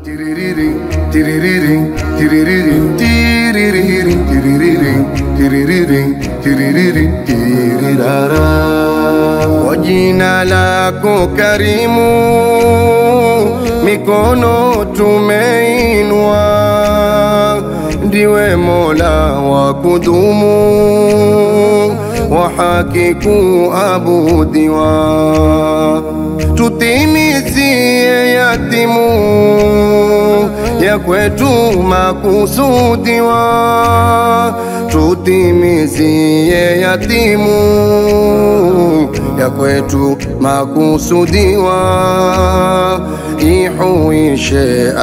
Tiririring, tiririring, tiririring, tiririring, tiririring, tiririring, tiririring, tirirara. Kwa jina lako karimu, mikono tumeinua, ndiwe Mola wa kudumu, wa haki kuabudiwa, tutimizie yatimu ya kwetu makusudiwa, tutimizie yatimu ya kwetu makusudiwa, ihuishe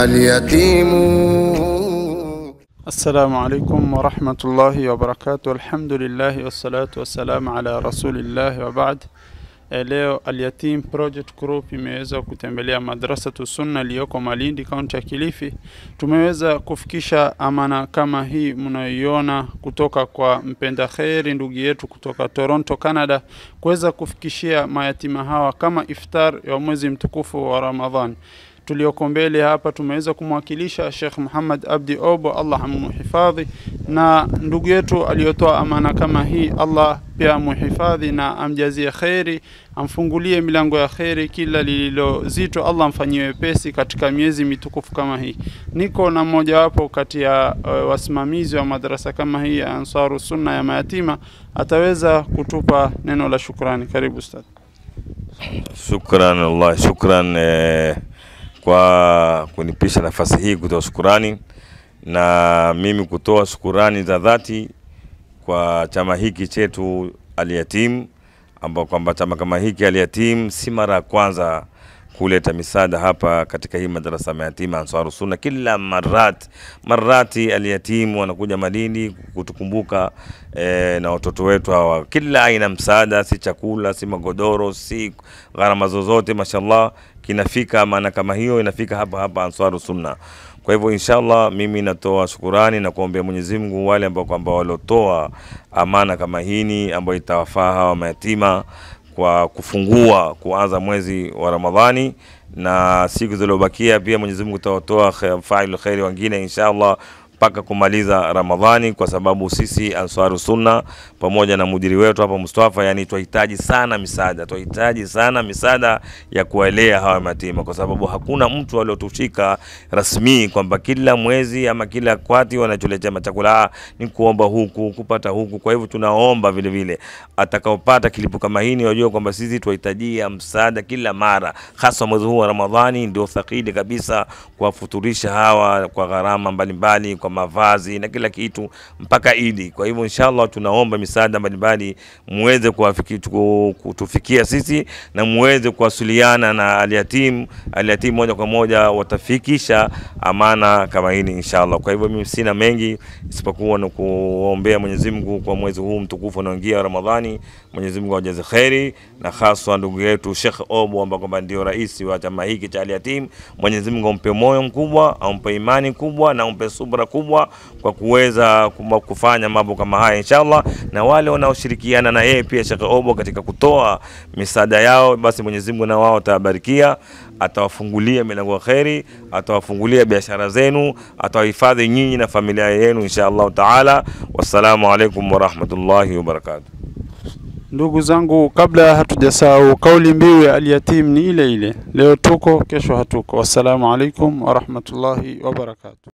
alyatimu. Assalamu alaikum warahmatullahi wabarakatuh. Alhamdulillahi wassalatu wassalamu ala rasulillahi wa baad. Eh, Leo Alyatim Project Group imeweza kutembelea Madrasatu Sunna iliyoko Malindi, kaunti ya Kilifi. Tumeweza kufikisha amana kama hii mnayoiona kutoka kwa mpenda kheri ndugu yetu kutoka Toronto, Canada, kuweza kufikishia mayatima hawa kama iftar ya mwezi mtukufu wa Ramadhani tulioko mbele hapa tumeweza kumwakilisha Sheikh Muhammad Abdi Obo, Allah amuhifadhi, na ndugu yetu aliyotoa amana kama hii, Allah pia amuhifadhi na amjazie kheri, amfungulie milango ya kheri, kila lililo zito Allah amfanyie wepesi katika miezi mitukufu kama hii. Niko na mmojawapo kati ya uh, wasimamizi wa madrasa kama hii ya Ansaru Sunna ya mayatima, ataweza kutupa neno la shukrani. Karibu ustadh. Shukran Allah, shukran eh, kwa kunipisha nafasi hii kutoa shukurani na mimi kutoa shukurani za dhati kwa chama hiki chetu Alyatim, ambao kwamba chama kama hiki Alyatim si mara ya kwanza kuleta misaada hapa katika hii madarasa mayatima Ansaru Sunna. Kila marat marati Alyatim wanakuja Malindi kutukumbuka eh, na watoto wetu hawa, kila aina msaada, si chakula, si magodoro, si gharama zozote, mashallah kinafika maana kama hiyo inafika hapa hapa Ansaru Sunna. Kwa hivyo inshallah, mimi natoa shukurani na kuombea Mwenyezi Mungu wale ambao kwamba waliotoa amana kama hini ambayo itawafaa hawa mayatima kwa kufungua kuanza mwezi wa Ramadhani na siku zilizobakia pia Mwenyezi Mungu tawatoa failu khairi wengine inshallah mpaka kumaliza Ramadhani, kwa sababu sisi Ansaru Sunna pamoja na mudiri wetu hapa Mustafa, yani twahitaji sana misaada, twahitaji sana misaada ya kuwalea hawa mayatima, kwa sababu hakuna mtu aliotushika rasmi kwamba kila mwezi ama kila kwati wanacholetea machakula ah, ni kuomba huku kupata huku. Kwa hivyo tunaomba vile vile atakaopata kilipo kama hii, wajue kwamba sisi tunahitajia msaada kila mara, hasa mwezi huu wa Ramadhani ndio thakili kabisa kuwafuturisha hawa kwa gharama mbalimbali kwa mavazi na kila kitu mpaka Idi. Kwa hivyo inshallah tunaomba misaada mbalimbali muweze kuwafiki- tuku- kutufikia sisi na muweze kuwasiliana na Alyatim. Alyatim moja kwa moja watafikisha amana kama hili inshallah. Kwa hivyo mimi sina mengi isipokuwa ni kuombea Mwenyezi Mungu kwa mwezi huu mtukufu unaoingia wa Ramadhani. Mwenyezi Mungu awajaze kheri na haswa ndugu yetu Sheikh Obo ambaye kwamba ndio rais wa chama hiki cha Alyatim. Mwenyezi Mungu ampe moyo mkubwa, ampe imani kubwa na ampe subra kubwa kwa kuweza kuma- kufanya mambo kama haya inshallah, na wale wanaoshirikiana na yeye pia Sheikh Obo katika kutoa misaada yao, basi Mwenyezi Mungu na wao atawabarikia, atawafungulia milango ya kheri, atawafungulia biashara zenu, atawahifadhi nyinyi na familia yenu inshallah taala. Wassalamu alaikum warahmatullahi wabarakatuh. Ndugu zangu, kabla hatujasahau, kauli mbiu ya Alyatim ni ile ile, leo tuko, kesho hatuko. Wassalamu alaikum warahmatullahi wabarakatuh.